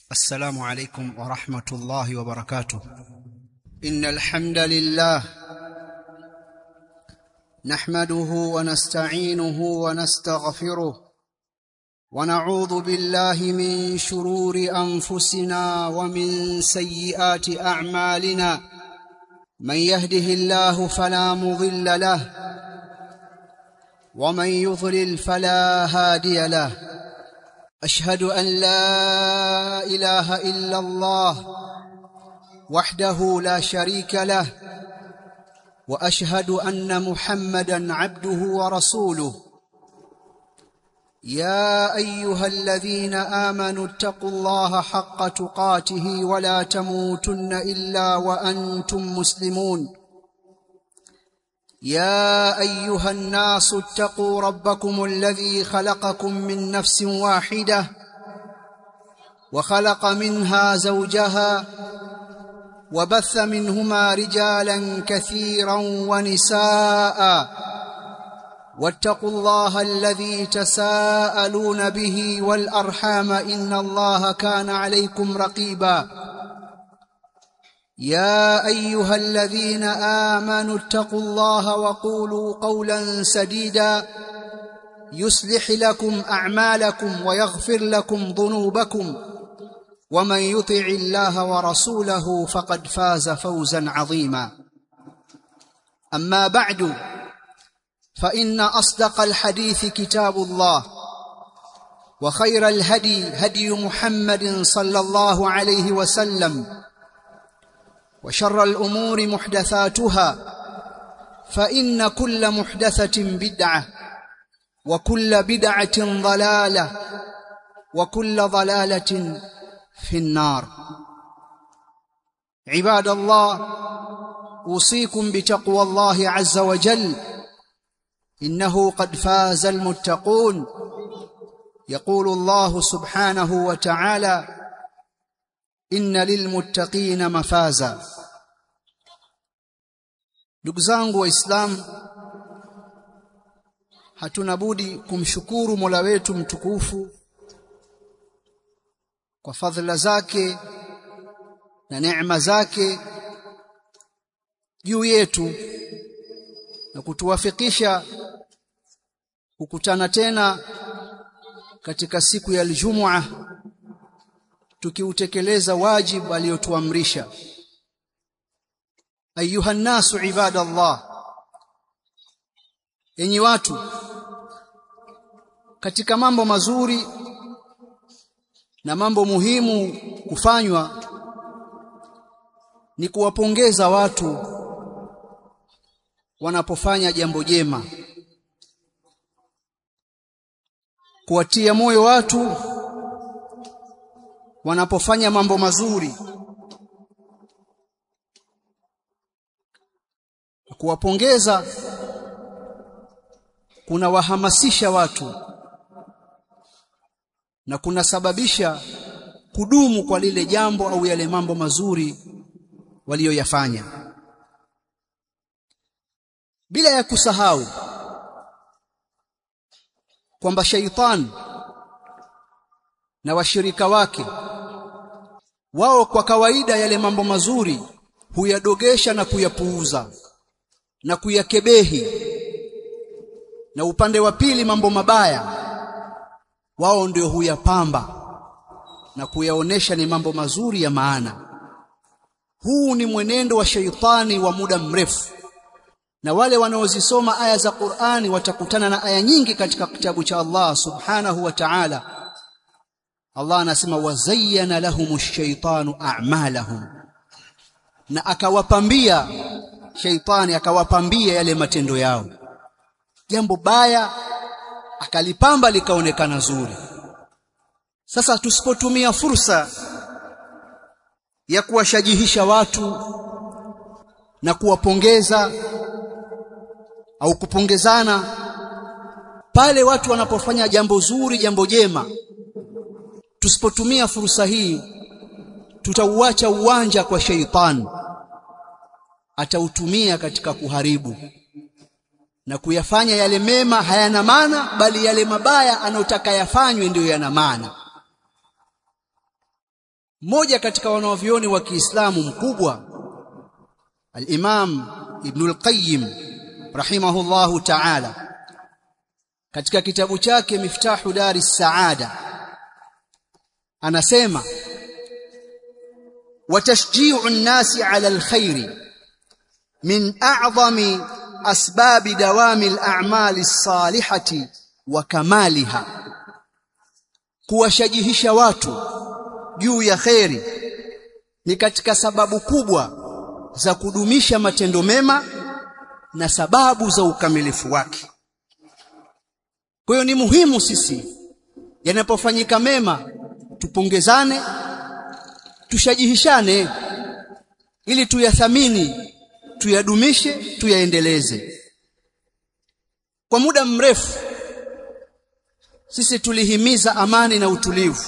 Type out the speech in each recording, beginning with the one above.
السلام عليكم ورحمة الله وبركاته إن الحمد لله نحمده ونستعينه ونستغفره ونعوذ بالله من شرور أنفسنا ومن سيئات أعمالنا من يهده الله فلا مضل له ومن يضلل فلا هادي له أشهد أن لا إله إلا الله وحده لا شريك له وأشهد أن محمدا عبده ورسوله يا أيها الذين آمنوا اتقوا الله حق تقاته ولا تموتن إلا وأنتم مسلمون يا ايها الناس اتقوا ربكم الذي خلقكم من نفس واحده وخلق منها زوجها وبث منهما رجالا كثيرا ونساء واتقوا الله الذي تساءلون به والارحام ان الله كان عليكم رقيبا يا ايها الذين امنوا اتقوا الله وقولوا قولا سديدا يصلح لكم اعمالكم ويغفر لكم ذنوبكم ومن يطع الله ورسوله فقد فاز فوزا عظيما اما بعد فان اصدق الحديث كتاب الله وخير الهدي هدي محمد صلى الله عليه وسلم وشر الأمور محدثاتها فإن كل محدثة بدعة وكل بدعة ضلالة وكل ضلالة في النار عباد الله أوصيكم بتقوى الله عز وجل إنه قد فاز المتقون يقول الله سبحانه وتعالى inna lilmuttaqina mafaza ndugu zangu waislamu hatuna budi kumshukuru Mola wetu mtukufu kwa fadhila zake na neema zake juu yetu na kutuwafikisha kukutana tena katika siku ya Ijumaa tukiutekeleza wajibu aliyotuamrisha ayuha nasu ibadallah enyi watu katika mambo mazuri na mambo muhimu kufanywa ni kuwapongeza watu wanapofanya jambo jema kuwatia moyo watu wanapofanya mambo mazuri kuwapongeza kunawahamasisha watu na kunasababisha kudumu kwa lile jambo au yale mambo mazuri waliyoyafanya bila ya kusahau kwamba shaitani na washirika wake wao kwa kawaida yale mambo mazuri huyadogesha na kuyapuuza na kuyakebehi na upande wa pili mambo mabaya wao ndio huyapamba na kuyaonesha ni mambo mazuri ya maana huu ni mwenendo wa sheitani wa muda mrefu na wale wanaozisoma aya za Qur'ani watakutana na aya nyingi katika kitabu cha Allah subhanahu wa ta'ala Allah anasema wazayyana lahumush shaitanu a'malahum na akawapambia shaitani akawapambia yale matendo yao jambo baya akalipamba likaonekana zuri sasa tusipotumia fursa ya kuwashajihisha watu na kuwapongeza au kupongezana pale watu wanapofanya jambo zuri jambo jema tusipotumia fursa hii tutauacha uwanja kwa sheitani atautumia katika kuharibu na kuyafanya yale mema hayana maana bali yale mabaya anayotaka yafanywe ndiyo yana maana mmoja katika wanavyuoni wa Kiislamu mkubwa al-Imam Ibn al-Qayyim rahimahullahu ta'ala katika kitabu chake Miftahu Dari Saada anasema watashji'u an-nasi 'ala al-khair min a'zami asbab dawami al-a'mal as-salihati wa kamaliha kuwashajihisha watu juu ya kheri ni katika sababu kubwa za kudumisha matendo mema na sababu za ukamilifu wake kwa hiyo ni muhimu sisi yanapofanyika mema tupongezane tushajihishane ili tuyathamini tuyadumishe tuyaendeleze kwa muda mrefu sisi tulihimiza amani na utulivu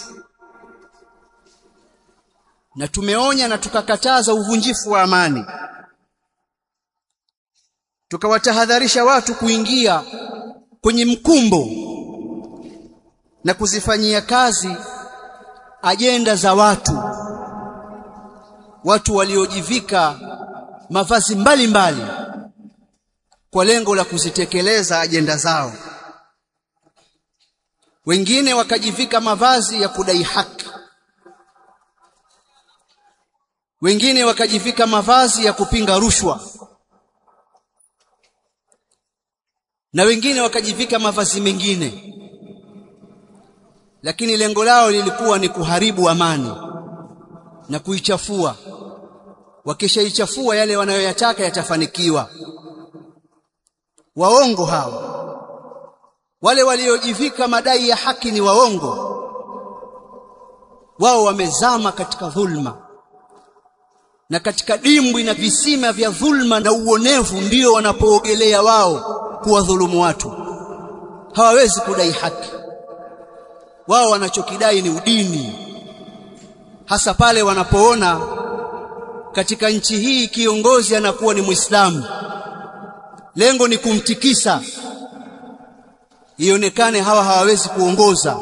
na tumeonya na tukakataza uvunjifu wa amani tukawatahadharisha watu kuingia kwenye mkumbo na kuzifanyia kazi ajenda za watu watu waliojivika mavazi mbalimbali mbali, kwa lengo la kuzitekeleza ajenda zao wengine wakajivika mavazi ya kudai haki wengine wakajivika mavazi ya kupinga rushwa na wengine wakajivika mavazi mengine lakini lengo lao lilikuwa ni kuharibu amani na kuichafua wakishaichafua yale wanayoyataka yatafanikiwa waongo hawa wale waliojivika madai ya haki ni waongo wao wamezama katika dhulma na katika dimbwi na visima vya dhulma na uonevu ndio wanapoogelea wao kuwadhulumu watu hawawezi kudai haki wao wanachokidai ni udini hasa pale wanapoona katika nchi hii kiongozi anakuwa ni Muislamu lengo ni kumtikisa ionekane hawa hawawezi kuongoza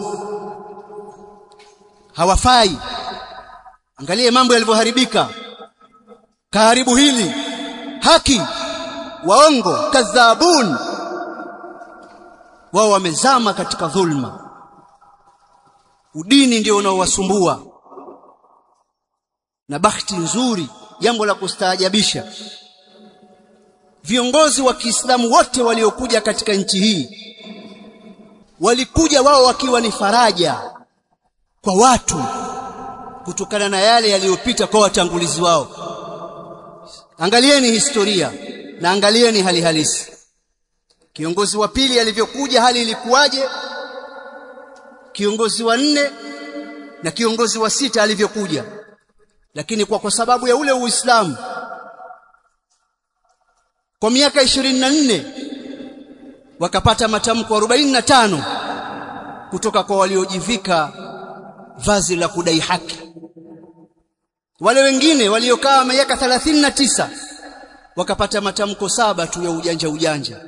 hawafai angalie mambo yalivyoharibika kaharibu hili haki waongo kadhabun wao wamezama katika dhulma udini ndio unaowasumbua na bahati nzuri jambo la kustaajabisha viongozi wa Kiislamu wote waliokuja katika nchi hii walikuja wao wakiwa ni faraja kwa watu kutokana na yale yaliyopita kwa watangulizi wao angalieni historia na angalieni hali halisi kiongozi wa pili alivyokuja hali ilikuwaje kiongozi wa nne na kiongozi wa sita alivyokuja lakini kwa kwa sababu ya ule uislamu kwa miaka 24 wakapata matamko 45 kutoka kwa waliojivika vazi la kudai haki wale wengine waliokaa miaka 39 wakapata matamko saba tu ya ujanja ujanja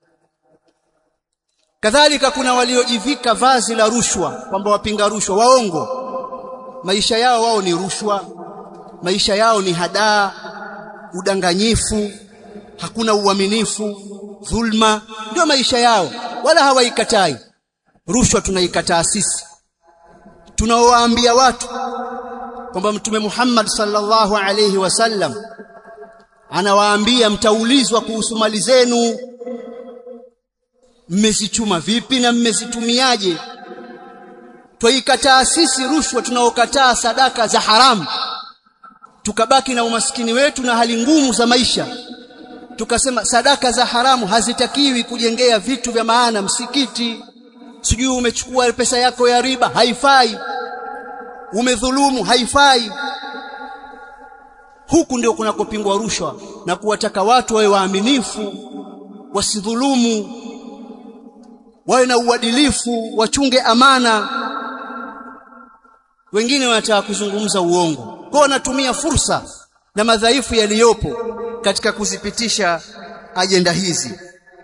kadhalika kuna waliojivika vazi la rushwa kwamba wapinga rushwa waongo maisha yao wao ni rushwa maisha yao ni hadaa udanganyifu hakuna uaminifu dhulma ndio maisha yao wala hawaikatai rushwa tunaikataa sisi tunaowaambia watu kwamba mtume Muhammad sallallahu alayhi wasallam anawaambia mtaulizwa kuhusu mali zenu mmezichuma vipi na mmezitumiaje twaikataa sisi rushwa tunaokataa sadaka za haramu tukabaki na umaskini wetu na hali ngumu za maisha tukasema sadaka za haramu hazitakiwi kujengea vitu vya maana msikiti sijui umechukua pesa yako ya riba haifai umedhulumu haifai huku ndio kunakopingwa rushwa na kuwataka watu wawe waaminifu wasidhulumu wawe na uadilifu wachunge amana wengine wanataka kuzungumza uongo kwa wanatumia fursa na madhaifu yaliyopo katika kuzipitisha ajenda hizi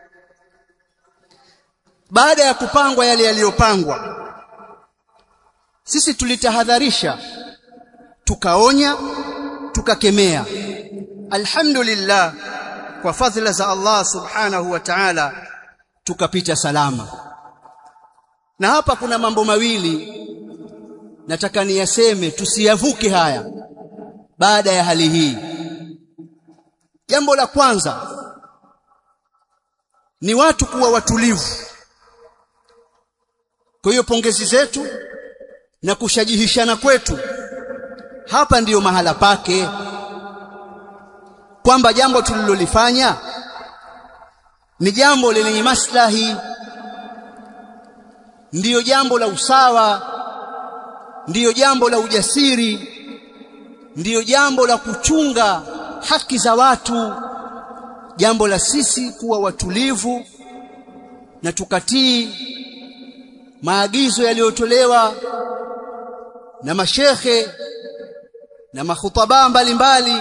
baada ya kupangwa yale yaliyopangwa sisi tulitahadharisha tukaonya tukakemea alhamdulillah kwa fadhila za Allah subhanahu wa ta'ala tukapita salama na hapa kuna mambo mawili nataka niyaseme tusiyavuke haya baada ya hali hii jambo la kwanza ni watu kuwa watulivu kwa hiyo pongezi zetu na kushajihishana kwetu hapa ndiyo mahala pake kwamba jambo tulilolifanya ni jambo lenye maslahi ndiyo jambo la usawa ndiyo jambo la ujasiri ndiyo jambo la kuchunga haki za watu jambo la sisi kuwa watulivu na tukatii maagizo yaliyotolewa na mashekhe na makhutaba mbalimbali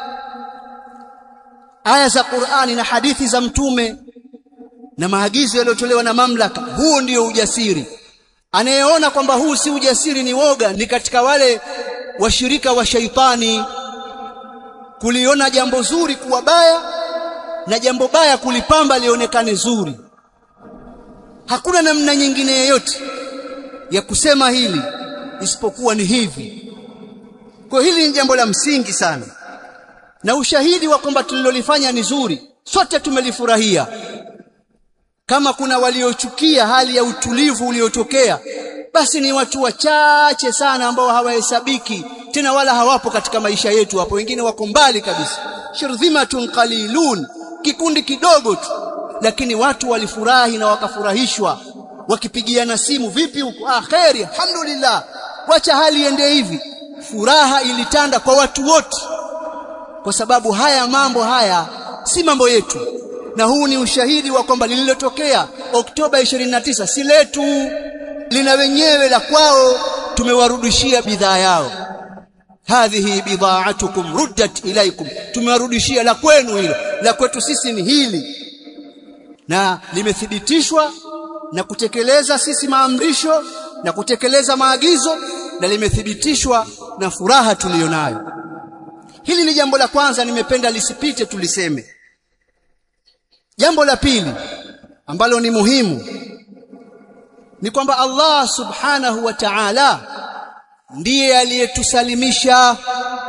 aya za Qur'ani na hadithi za mtume na maagizo yaliyotolewa na mamlaka huo ndio ujasiri anayeona kwamba huu si ujasiri ni woga ni katika wale washirika wa shaitani kuliona jambo zuri kuwa baya na jambo baya kulipamba lionekane zuri hakuna namna nyingine yoyote ya kusema hili isipokuwa ni hivi kwa hili ni jambo la msingi sana na ushahidi wa kwamba tulilolifanya ni zuri sote tumelifurahia kama kuna waliochukia hali ya utulivu uliotokea basi ni watu wachache sana ambao hawahesabiki tena wala hawapo katika maisha yetu hapo wengine wako mbali kabisa shirdhimatun qalilun kikundi kidogo tu lakini watu walifurahi na wakafurahishwa wakipigiana simu vipi huko ah khairi alhamdulillah wacha hali iende hivi furaha ilitanda kwa watu wote kwa sababu haya mambo haya si mambo yetu na huu ni ushahidi wa kwamba lililotokea Oktoba 29 si letu lina wenyewe la kwao tumewarudishia bidhaa yao hadhihi bidhaatukum ruddat ilaikum tumewarudishia la kwenu hilo la kwetu sisi ni hili na limethibitishwa na kutekeleza sisi maamrisho na kutekeleza maagizo na limethibitishwa na furaha tuliyonayo hili ni jambo la kwanza nimependa lisipite tuliseme jambo la pili ambalo ni muhimu ni kwamba Allah subhanahu wa ta'ala ndiye aliyetusalimisha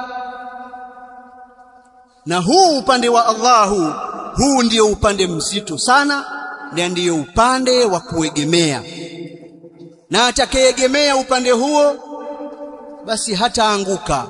na huu upande wa Allahu huu ndio upande mzito sana na ndiyo upande wa kuegemea na atakayeegemea upande huo basi hataanguka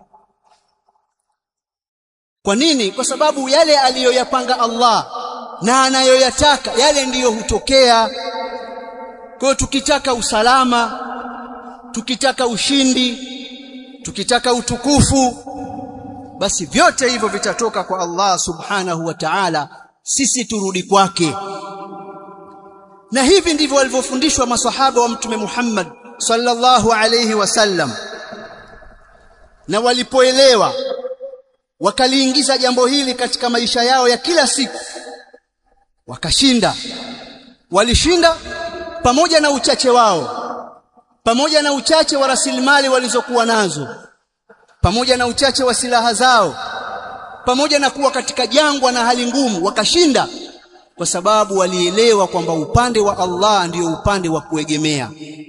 kwa nini kwa sababu yale aliyoyapanga Allah na anayoyataka yale ndiyo hutokea kwa tukitaka usalama tukitaka ushindi tukitaka utukufu basi vyote hivyo vitatoka kwa Allah subhanahu wa ta'ala sisi turudi kwake na hivi ndivyo walivyofundishwa maswahaba wa mtume Muhammad sallallahu alayhi wasallam na walipoelewa wakaliingiza jambo hili katika maisha yao ya kila siku wakashinda walishinda pamoja na uchache wao pamoja na uchache wa rasilimali walizokuwa nazo pamoja na uchache wa silaha zao pamoja na kuwa katika jangwa na hali ngumu wakashinda kwa sababu walielewa kwamba upande wa Allah ndiyo upande wa kuegemea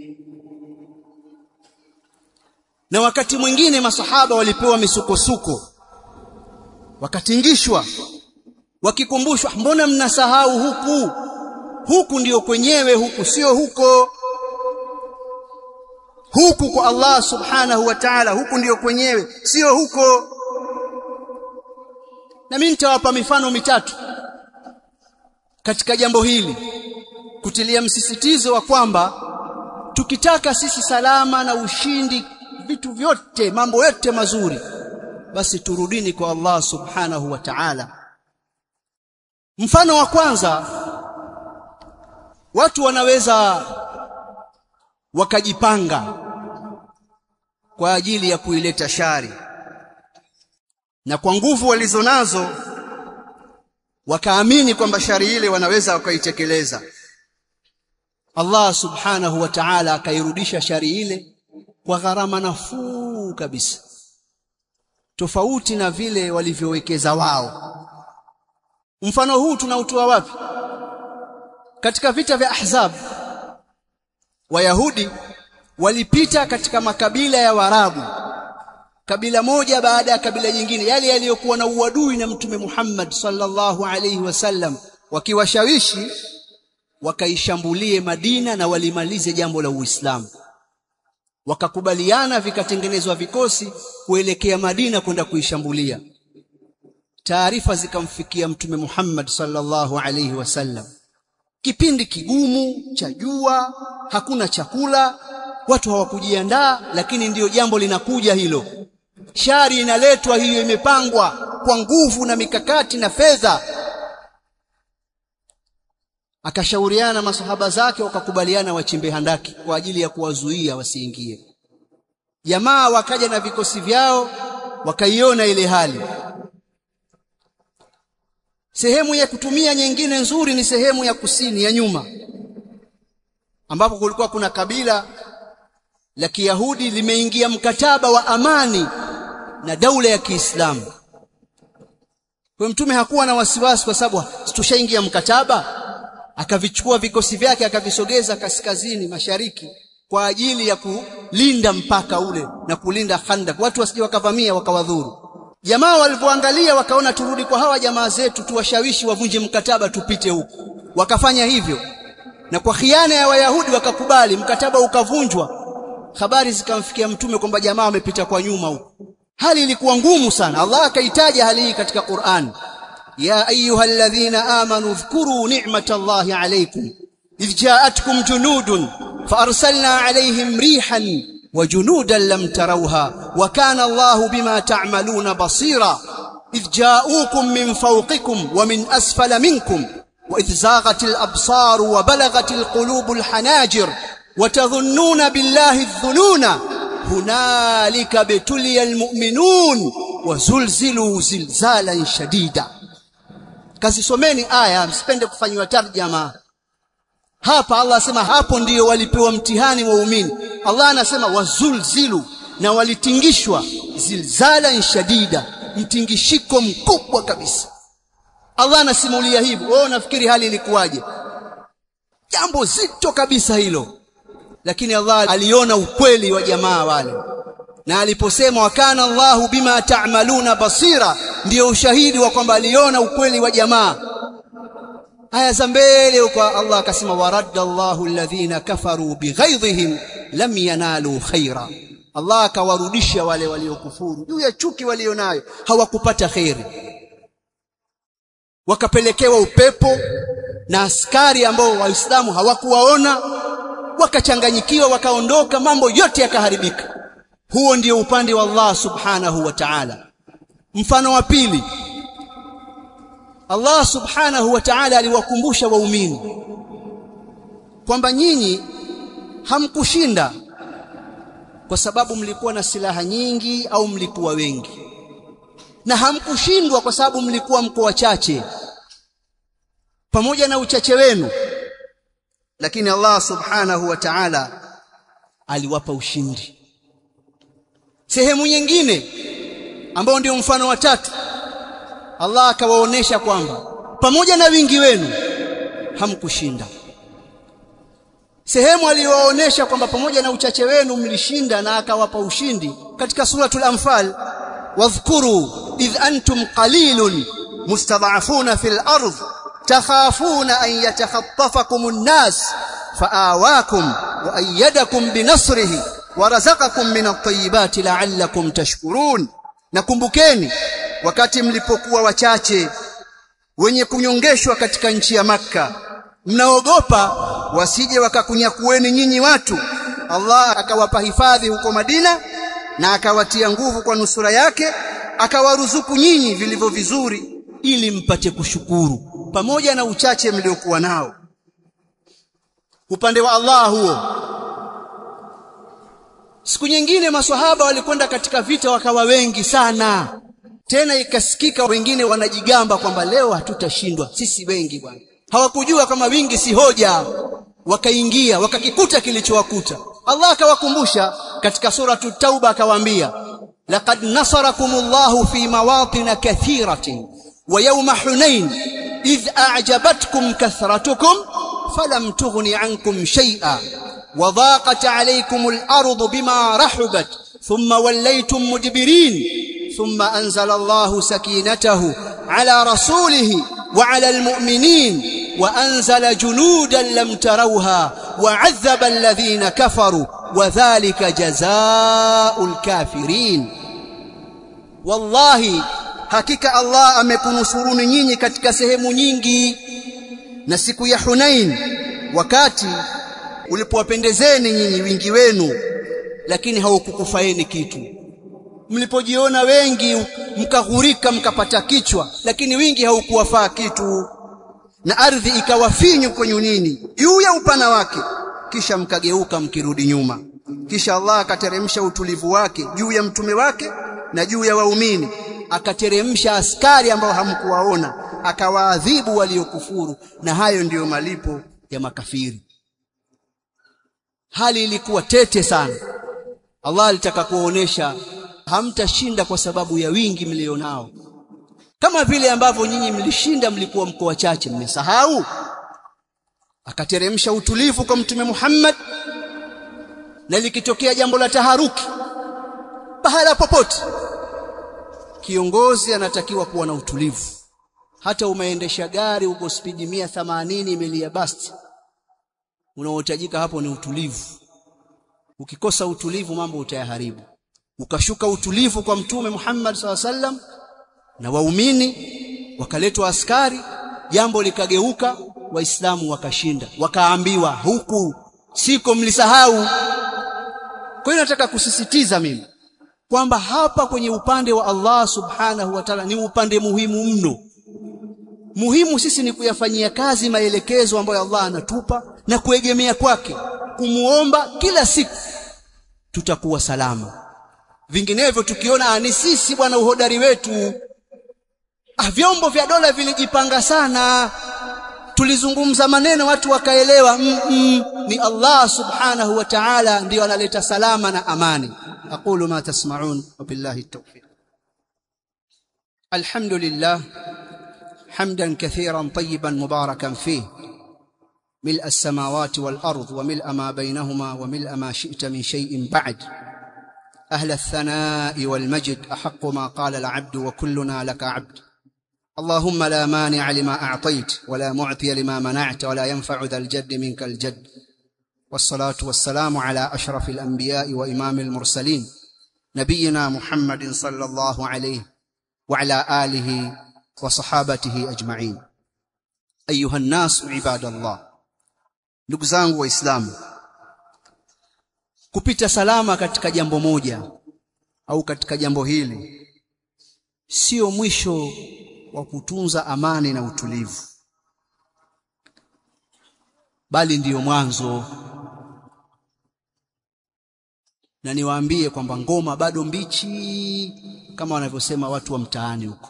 na wakati mwingine masahaba walipewa misukosuko wakatingishwa wakikumbushwa mbona mnasahau huku huku ndiyo kwenyewe huku sio huko huku kwa Allah subhanahu wa ta'ala huku ndiyo kwenyewe sio huko na mimi nitawapa mifano mitatu katika jambo hili kutilia msisitizo wa kwamba tukitaka sisi salama na ushindi vitu vyote mambo yote mazuri basi turudini kwa Allah subhanahu wa ta'ala mfano wa kwanza watu wanaweza wakajipanga kwa ajili ya kuileta shari na kwa nguvu walizonazo wakaamini kwamba shari ile wanaweza wakaitekeleza Allah subhanahu wa ta'ala akairudisha shari ile kwa gharama nafuu kabisa tofauti na vile walivyowekeza wao mfano huu tunautoa wapi katika vita vya ahzab wayahudi walipita katika makabila ya warabu kabila moja baada ya kabila jingine yale yaliyokuwa na uadui na mtume Muhammad sallallahu alaihi wasallam wakiwashawishi wakaishambulie Madina na walimalize jambo la Uislamu wakakubaliana vikatengenezwa vikosi kuelekea Madina kwenda kuishambulia taarifa zikamfikia mtume Muhammad sallallahu alaihi wasallam kipindi kigumu cha jua hakuna chakula watu hawakujiandaa lakini ndiyo jambo linakuja hilo shari inaletwa hiyo imepangwa kwa nguvu na mikakati na fedha akashauriana masahaba zake wakakubaliana wachimbe handaki kwa ajili ya kuwazuia wasiingie jamaa wakaja na vikosi vyao wakaiona ile hali sehemu ya kutumia nyingine nzuri ni sehemu ya kusini ya nyuma ambapo kulikuwa kuna kabila la Kiyahudi limeingia mkataba wa amani na daula ya Kiislamu. Kwa mtume hakuwa na wasiwasi kwa sababu tushaingia mkataba, akavichukua vikosi vyake akavisogeza kaskazini mashariki kwa ajili ya kulinda mpaka ule na kulinda Khandak, watu wasije wakavamia wakawadhuru. Jamaa walivyoangalia wakaona turudi kwa hawa jamaa zetu tuwashawishi wavunje mkataba tupite huku. Wakafanya hivyo. Na kwa khiana ya Wayahudi wakakubali mkataba ukavunjwa. Habari zikamfikia mtume kwamba jamaa wamepita kwa nyuma huko. Hali ilikuwa ngumu sana. Allah akaitaja hali hii katika Qur'an. Ya ayyuhalladhina amanu dhkuru ni'matallahi alaykum idh ja'atkum junudun فأرسلنا عليهم ريحا وجنودا لم تروها وكان الله بما تعملون بصيرا إذ جاءوكم من فوقكم ومن أسفل منكم وإذ زاغت الأبصار وبلغت القلوب الحناجر وتظنون بالله الظنون هنالك ابتلي المؤمنون وزلزلوا زلزالا شديدا kazisomeni aya msipende kufanyiwa tarjama hapa Allah asema hapo ndiyo walipewa mtihani waumini Allah anasema wazulzilu na walitingishwa zilzala shadida mtingishiko mkubwa kabisa Allah anasimulia hivyo wewe unafikiri hali ilikuwaje jambo zito kabisa hilo lakini Allah aliona ukweli wa jamaa wale na aliposema wakana Allahu bima ta'maluna basira ndiyo ushahidi wa kwamba aliona ukweli wa jamaa aya za mbele huko Allah akasema waradda Allahu alladhina kafaru bighaidhihim lam yanalu khaira Allah akawarudisha wale waliokufuru juu ya chuki walionayo hawakupata khairi wakapelekewa upepo na askari ambao waislamu hawakuwaona wakachanganyikiwa wakaondoka mambo yote yakaharibika huo ndio upande wa Allah subhanahu wa ta'ala mfano wa pili Allah subhanahu wa ta'ala aliwakumbusha waumini kwamba nyinyi hamkushinda kwa sababu mlikuwa na silaha nyingi au mlikuwa wengi na hamkushindwa kwa sababu mlikuwa mko wachache pamoja na uchache wenu lakini Allah subhanahu wa ta'ala aliwapa ushindi sehemu nyingine ambao ndio mfano wa tatu Allah akawaonesha kwamba pamoja na wingi wenu hamkushinda sehemu aliyowaonesha kwamba pamoja na uchache wenu mlishinda na akawapa ushindi katika suratul anfal wadhkuru idh antum qalilun mustad'afuna fil ardh takhafuna an yatakhaffafakum an-nas faawakum wa ayyadakum binasrihi warazaqakum min at-tayyibati la'allakum tashkurun nakumbukeni wakati mlipokuwa wachache wenye kunyongeshwa katika nchi ya maka mnaogopa wasije wakakunyakueni nyinyi watu Allah akawapa hifadhi huko Madina na akawatia nguvu kwa nusura yake akawaruzuku nyinyi vilivyo vizuri ili mpate kushukuru pamoja na uchache mliokuwa nao upande wa Allah huo siku nyingine maswahaba walikwenda katika vita wakawa wengi sana tena ikasikika wengine wanajigamba kwamba leo hatutashindwa sisi wengi bwana hawakujua kama wingi si hoja wakaingia wakakikuta kilichowakuta Allah akawakumbusha katika suratu tauba akawaambia laqad nasarakumullahu fi mawatin kathiratin wa yawma hunain idh a'jabatkum kathratukum falam tughni ankum shay'a wa dhaqat alaykum al-ardu bima rahabat thumma wallaytum mudbirin thumma anzala Allahu sakinatahu ala rasulihi wa ala al-mu'minin وأنزل جنودا لم تروها وعذب الذين كفروا وذلك جزاء الكافرين والله hakika Allah amekunusuruni nyinyi katika sehemu nyingi na siku ya Hunain wakati ulipowapendezeni nyinyi wingi wenu lakini haukukufaeni kitu mlipojiona wengi mkaghurika mkapata kichwa lakini wingi haukuwafaa kitu na ardhi ikawafinyu kwenye nini juu ya upana wake kisha mkageuka mkirudi nyuma kisha Allah akateremsha utulivu wake juu ya mtume wake na juu ya waumini akateremsha askari ambao hamkuwaona akawaadhibu waliokufuru na hayo ndiyo malipo ya makafiri hali ilikuwa tete sana Allah alitaka kuonesha hamtashinda kwa sababu ya wingi mlionao kama vile ambavyo nyinyi mlishinda mlikuwa mko wachache mmesahau akateremsha utulivu kwa mtume Muhammad na likitokea jambo la taharuki pahala popote kiongozi anatakiwa kuwa na utulivu hata umeendesha gari uko spidi 180 imelia basti unaohitajika hapo ni utulivu ukikosa utulivu mambo utayaharibu ukashuka utulivu kwa mtume Muhammad SAW na waumini wakaletwa askari jambo likageuka waislamu wakashinda wakaambiwa huku siko mlisahau kwa hiyo nataka kusisitiza mimi kwamba hapa kwenye upande wa Allah subhanahu wa ta'ala ni upande muhimu mno muhimu sisi ni kuyafanyia kazi maelekezo ambayo Allah anatupa na kuegemea kwake kumuomba kila siku tutakuwa salama vinginevyo tukiona ni sisi bwana uhodari wetu ah, vyombo vya dola vilijipanga sana tulizungumza maneno watu wakaelewa mm -mm, ni Allah subhanahu wa ta'ala ndio analeta salama na amani aqulu ma tasma'un wa billahi at-tawfiq alhamdulillah hamdan kathiran tayyiban mubarakan fihi ملء السماوات والأرض وملء ما بينهما وملء ما شئت من شيء بعد أهل الثناء والمجد أحق ما قال العبد وكلنا لك عبد اللهم لا مانع لما أعطيت ولا معطي لما منعت ولا ينفع ذا الجد منك الجد والصلاة والسلام على أشرف الأنبياء وإمام المرسلين نبينا محمد صلى الله عليه وعلى آله وصحابته أجمعين أيها الناس عباد الله ndugu zangu waislamu kupita salama katika jambo moja au katika jambo hili sio mwisho wa kutunza amani na utulivu bali ndiyo mwanzo na niwaambie kwamba ngoma bado mbichi kama wanavyosema watu wa mtaani huko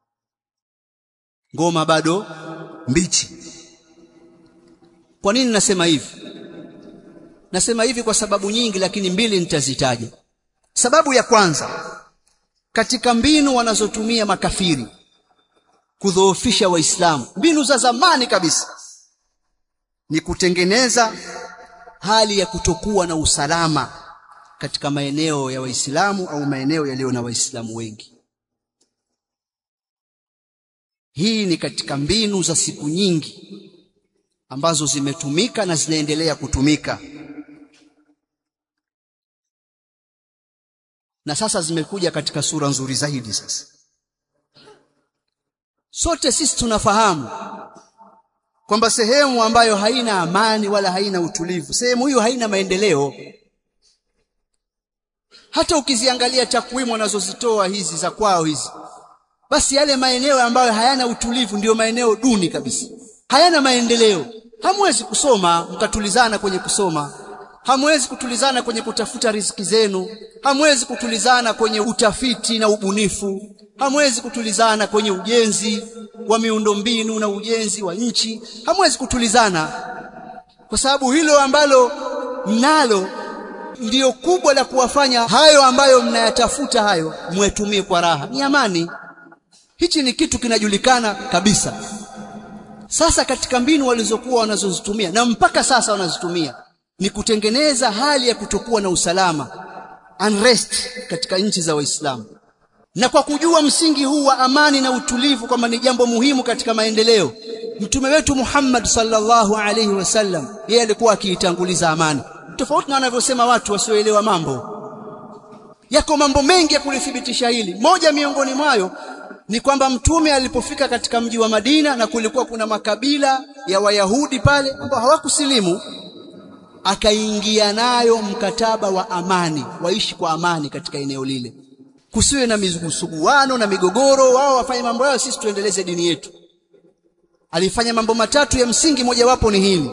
ngoma bado mbichi kwa nini nasema hivi nasema hivi kwa sababu nyingi lakini mbili nitazitaja sababu ya kwanza katika mbinu wanazotumia makafiri kudhoofisha waislamu mbinu za zamani kabisa ni kutengeneza hali ya kutokuwa na usalama katika maeneo ya waislamu au maeneo yaliyo na waislamu wengi hii ni katika mbinu za siku nyingi ambazo zimetumika na zinaendelea kutumika na sasa zimekuja katika sura nzuri zaidi sasa sote sisi tunafahamu kwamba sehemu ambayo haina amani wala haina utulivu sehemu hiyo haina maendeleo hata ukiziangalia takwimu wanazozitoa hizi za kwao hizi basi yale maeneo ambayo hayana utulivu ndiyo maeneo duni kabisa hayana maendeleo hamwezi kusoma mkatulizana kwenye kusoma hamwezi kutulizana kwenye kutafuta riziki zenu hamwezi kutulizana kwenye utafiti na ubunifu hamwezi kutulizana kwenye ujenzi wa miundombinu na ujenzi wa nchi hamwezi kutulizana kwa sababu hilo ambalo mnalo ndiyo kubwa la kuwafanya hayo ambayo mnayatafuta hayo mwetumie kwa raha ni amani hichi ni kitu kinajulikana kabisa sasa katika mbinu walizokuwa wanazozitumia na mpaka sasa wanazitumia ni kutengeneza hali ya kutokuwa na usalama unrest katika nchi za waislamu na kwa kujua msingi huu wa amani na utulivu kwamba ni jambo muhimu katika maendeleo mtume wetu Muhammad sallallahu alaihi wasallam yeye alikuwa akiitanguliza amani tofauti na wanavyosema watu wasioelewa mambo yako mambo mengi ya kulithibitisha hili moja miongoni mwayo ni kwamba mtume alipofika katika mji wa Madina na kulikuwa kuna makabila ya Wayahudi pale ambao hawakusilimu akaingia nayo mkataba wa amani waishi kwa amani katika eneo lile kusiwe na misuguano na migogoro wao wafanye mambo yao sisi tuendeleze dini yetu alifanya mambo matatu ya msingi mojawapo ni hili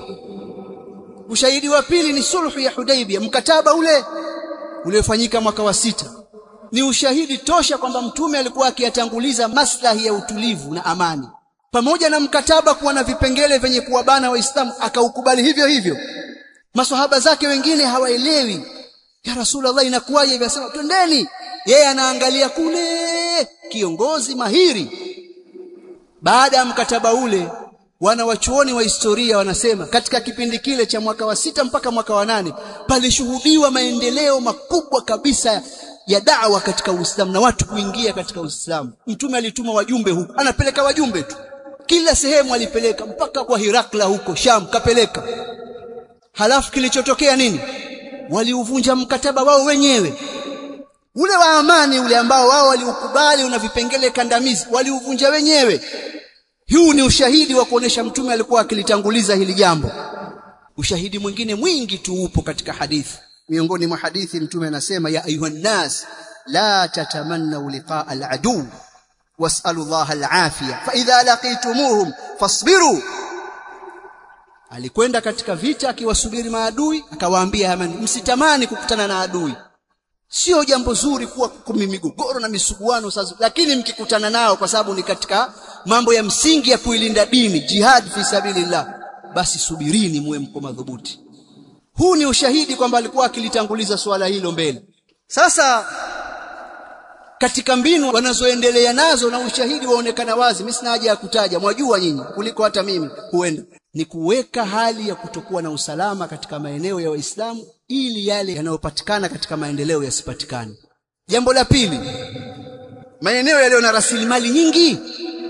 ushahidi wa pili ni sulhu ya Hudaibia mkataba ule uliofanyika mwaka wa sita ni ushahidi tosha kwamba mtume alikuwa akiyatanguliza maslahi ya utulivu na amani pamoja na mkataba kuwa na vipengele vyenye kuwabana waislamu akaukubali hivyo hivyo maswahaba zake wengine hawaelewi ya rasulullah inakuwaje hivi asema twendeni yeye anaangalia kule kiongozi mahiri baada ya mkataba ule wana wachuoni wa historia wanasema katika kipindi kile cha mwaka wa sita mpaka mwaka wa nane palishuhudiwa maendeleo makubwa kabisa ya da'wa katika Uislamu na watu kuingia katika Uislamu. Mtume alituma wajumbe huko, anapeleka wajumbe tu, kila sehemu alipeleka, mpaka kwa Hirakla huko Sham kapeleka. Halafu kilichotokea nini? Waliuvunja mkataba wao wenyewe ule wa amani ule ambao wao waliukubali una vipengele kandamizi, waliuvunja wenyewe. Huu ni ushahidi wa kuonesha mtume alikuwa akilitanguliza hili jambo. Ushahidi mwingine mwingi tu upo katika hadithi. Miongoni mwa hadithi mtume anasema ya ayuhan nas la tatamannu liqaa al-adu was'alu Allah al-afiya fa idha laqitumuhum fasbiru. Alikwenda katika vita akiwasubiri maadui, akawaambia hamani, msitamani kukutana na adui. Sio jambo zuri kuwa kumi migogoro na misuguano sasa, lakini mkikutana nao, kwa sababu ni katika mambo ya msingi ya kuilinda dini, jihad fi sabilillah, basi subirini, muwe mko madhubuti. Huu ni ushahidi kwamba alikuwa akilitanguliza suala hilo mbele. Sasa katika mbinu wanazoendelea nazo na ushahidi waonekana wazi, mimi sina haja ya kutaja, mwajua nyinyi kuliko hata mimi, huenda ni kuweka hali ya kutokuwa na usalama katika maeneo ya Waislamu ili yale yanayopatikana katika maendeleo yasipatikane. Jambo la pili, maeneo yaliyo na rasilimali nyingi,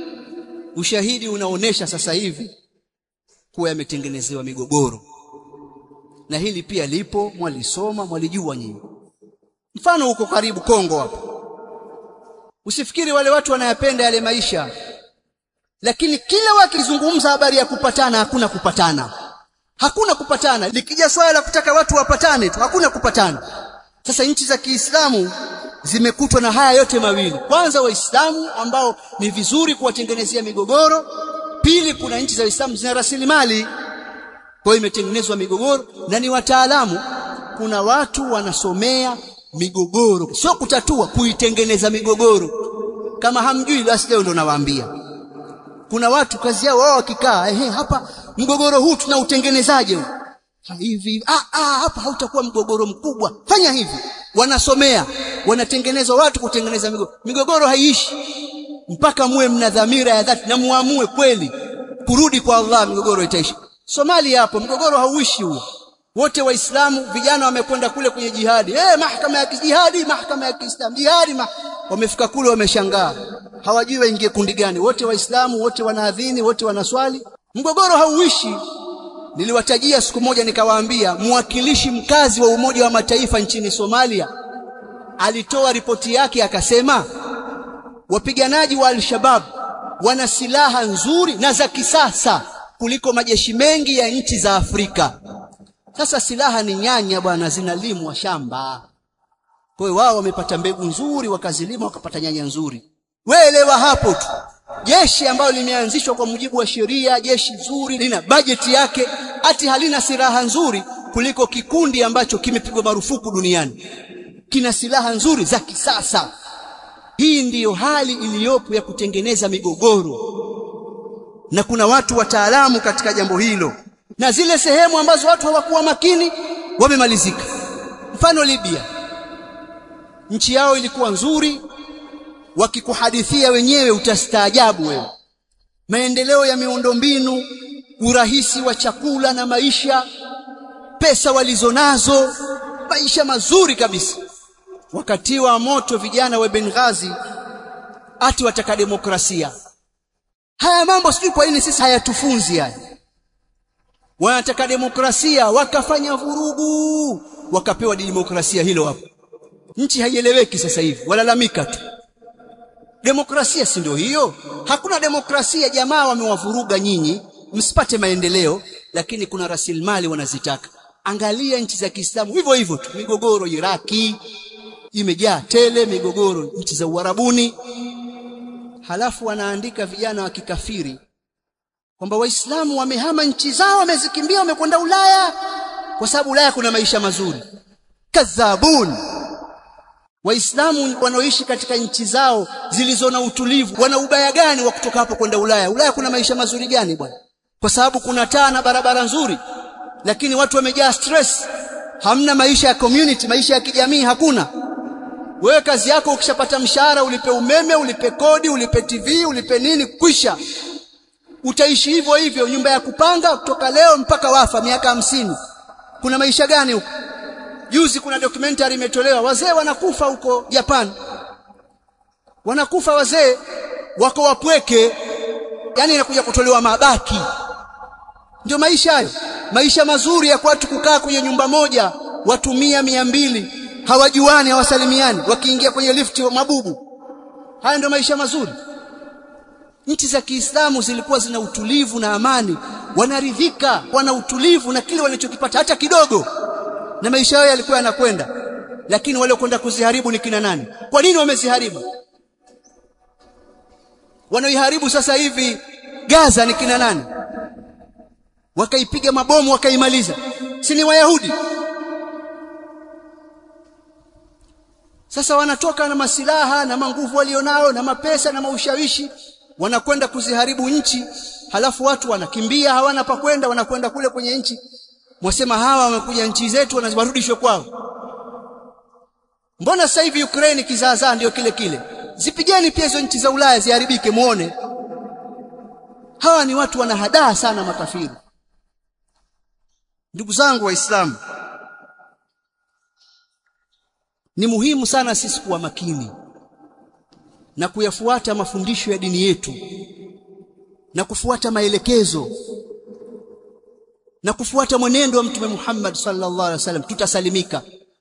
ushahidi unaonesha sasa hivi kuwa yametengenezewa migogoro, na hili pia lipo, mwalisoma, mwalijua nyinyi. Mfano huko karibu Kongo hapo, usifikiri wale watu wanayapenda yale maisha lakini kila wakizungumza habari ya kupatana hakuna kupatana hakuna kupatana likija swala la kutaka watu wapatane tu hakuna kupatana sasa nchi za Kiislamu zimekutwa na haya yote mawili kwanza waislamu ambao ni vizuri kuwatengenezea migogoro pili kuna nchi za Uislamu zina rasilimali kwa hiyo imetengenezwa migogoro na ni wataalamu kuna watu wanasomea migogoro sio kutatua kuitengeneza migogoro kama hamjui basi leo ndo nawaambia kuna watu kazi yao wao wakikaa ehe hapa mgogoro huu tunautengenezaje hivi ah, ah hapa hautakuwa mgogoro mkubwa fanya hivi wanasomea wanatengeneza watu kutengeneza migogoro migogoro haiishi mpaka muwe mna dhamira ya dhati na muamue kweli kurudi kwa Allah migogoro itaishi Somalia hapo mgogoro hauishi huo wote waislamu vijana wamekwenda kule kwenye jihadi eh mahakama ya kijihadi mahakama ya Kiislamu jihadi ma... wamefika kule wameshangaa hawajui waingie kundi gani wote waislamu wote wanaadhini wote wanaswali mgogoro hauishi niliwatajia siku moja nikawaambia mwakilishi mkazi wa umoja wa mataifa nchini Somalia alitoa ripoti yake akasema wapiganaji wa al-Shabab wana silaha nzuri na za kisasa kuliko majeshi mengi ya nchi za Afrika sasa silaha ni nyanya bwana zinalimwa shamba kwa hiyo wao wamepata mbegu nzuri wakazilima wakapata nyanya nzuri weelewa hapo tu jeshi ambalo limeanzishwa kwa mujibu wa sheria jeshi nzuri lina bajeti yake ati halina silaha nzuri kuliko kikundi ambacho kimepigwa marufuku duniani kina silaha nzuri za kisasa hii ndiyo hali iliyopo ya kutengeneza migogoro na kuna watu wataalamu katika jambo hilo na zile sehemu ambazo watu hawakuwa makini wamemalizika mfano Libya nchi yao ilikuwa nzuri wakikuhadithia wenyewe utastaajabu wewe maendeleo ya miundombinu urahisi wa chakula na maisha pesa walizonazo maisha mazuri kabisa wakati wa moto vijana wa Benghazi ati wataka demokrasia haya mambo sijui kwa nini sisi hayatufunzi haya wanataka demokrasia wakafanya vurugu wakapewa demokrasia hilo hapo nchi haieleweki sasa hivi walalamika tu demokrasia si ndio hiyo hakuna demokrasia jamaa wamewavuruga nyinyi msipate maendeleo lakini kuna rasilimali wanazitaka angalia nchi za Kiislamu hivyo hivyo tu migogoro Iraki imejaa tele migogoro nchi za Uarabuni halafu wanaandika vijana wa kikafiri kwamba waislamu wamehama nchi zao wamezikimbia wamekwenda Ulaya kwa sababu Ulaya kuna maisha mazuri kadhabun waislamu wanaoishi katika nchi zao zilizo na utulivu wana ubaya gani wa kutoka hapo kwenda Ulaya Ulaya kuna maisha mazuri gani bwana kwa sababu kuna taa na barabara nzuri lakini watu wamejaa stress hamna maisha ya community maisha ya kijamii hakuna wewe kazi yako ukishapata mshahara ulipe umeme ulipe kodi ulipe TV ulipe nini kwisha utaishi hivyo hivyo nyumba ya kupanga kutoka leo mpaka wafa miaka hamsini kuna maisha gani huko juzi kuna documentary imetolewa wazee wanakufa huko Japan wanakufa wazee wako wapweke yani inakuja kutolewa mabaki ndio maisha hayo maisha mazuri ya watu kukaa kwenye nyumba moja watu mia mia mbili hawajuani hawasalimiani wakiingia kwenye lifti mabubu haya ndio maisha mazuri nchi za Kiislamu zilikuwa zina utulivu na amani wanaridhika wana utulivu na kile walichokipata hata kidogo na maisha yao yalikuwa yanakwenda lakini wale kwenda kuziharibu ni kina nani kwa nini wameziharibu wanaoiharibu sasa hivi Gaza ni kina nani wakaipiga mabomu wakaimaliza si ni wayahudi sasa wanatoka na masilaha na manguvu walionao na mapesa na maushawishi wanakwenda kuziharibu nchi halafu watu wanakimbia hawana pa kwenda wanakwenda kule kwenye nchi mwasema hawa wamekuja nchi zetu wanawarudishwe kwao mbona sasa hivi Ukraine kizaazaa ndio kile kile zipigeni pia hizo nchi za Ulaya ziharibike muone hawa ni watu wanahadaa sana makafiri ndugu zangu waislamu ni muhimu sana sisi kuwa makini na kuyafuata mafundisho ya dini yetu na kufuata maelekezo na kufuata mwenendo wa mtume Muhammad sallallahu alaihi wasallam tutasalimika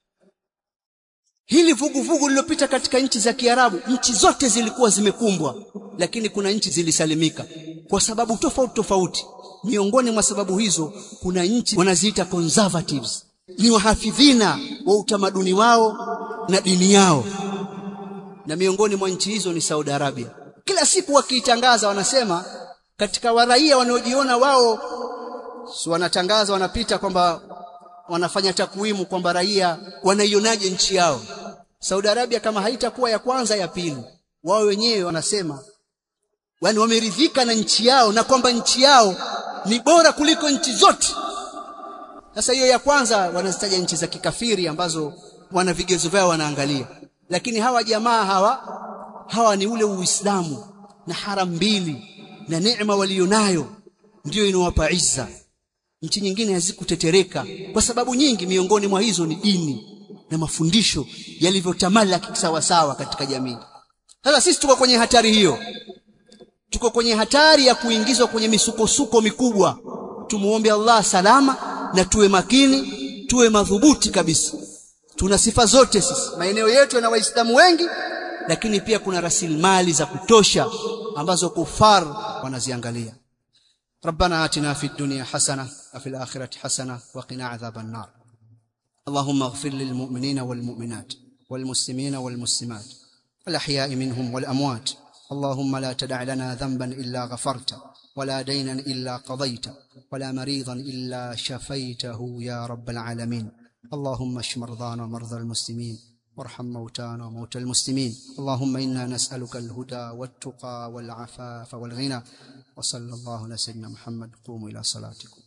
hili vuguvugu lililopita katika nchi za Kiarabu nchi zote zilikuwa zimekumbwa lakini kuna nchi zilisalimika kwa sababu tofauti tofauti miongoni mwa sababu hizo kuna nchi wanaziita conservatives ni wahafidhina wa utamaduni wao na dini yao na miongoni mwa nchi hizo ni Saudi Arabia kila siku wakiitangaza wanasema katika waraia wanaojiona wao si wanatangaza wanapita kwamba wanafanya takwimu kwamba raia wanaionaje nchi yao Saudi Arabia kama haitakuwa ya kwanza ya pili wao wenyewe wanasema yani wameridhika na nchi yao na kwamba nchi yao ni bora kuliko nchi zote sasa hiyo ya kwanza wanazitaja nchi za kikafiri ambazo wana vigezo vyao wanaangalia lakini hawa jamaa hawa hawa ni ule uislamu na haram mbili na neema walionayo ndiyo inawapa izza nchi nyingine hazikutetereka kwa sababu nyingi miongoni mwa hizo ni dini na mafundisho yalivyotamalaki sawa sawa katika jamii sasa sisi tuko kwenye hatari hiyo tuko kwenye hatari ya kuingizwa kwenye misukosuko mikubwa tumuombe Allah salama na tuwe makini tuwe madhubuti kabisa tuna sifa zote sisi maeneo yetu yana waislamu wengi lakini pia kuna rasilimali za kutosha ambazo kufar wanaziangalia ربنا آتنا في الدنيا حسنة وفي الآخرة حسنة وقنا عذاب النار اللهم اغفر للمؤمنين والمؤمنات والمسلمين والمسلمات الأحياء منهم والأموات اللهم لا تدع لنا ذنبا إلا غفرته ولا دينا إلا قضيته ولا مريضا إلا شفيته يا رب العالمين اللهم اشف مرضانا ومرضى المسلمين وارحم موتانا وموتى المسلمين اللهم إنا نسألك الهدى والتقى والعفاف والغنى وصلى الله على سيدنا محمد قوموا إلى صلاتكم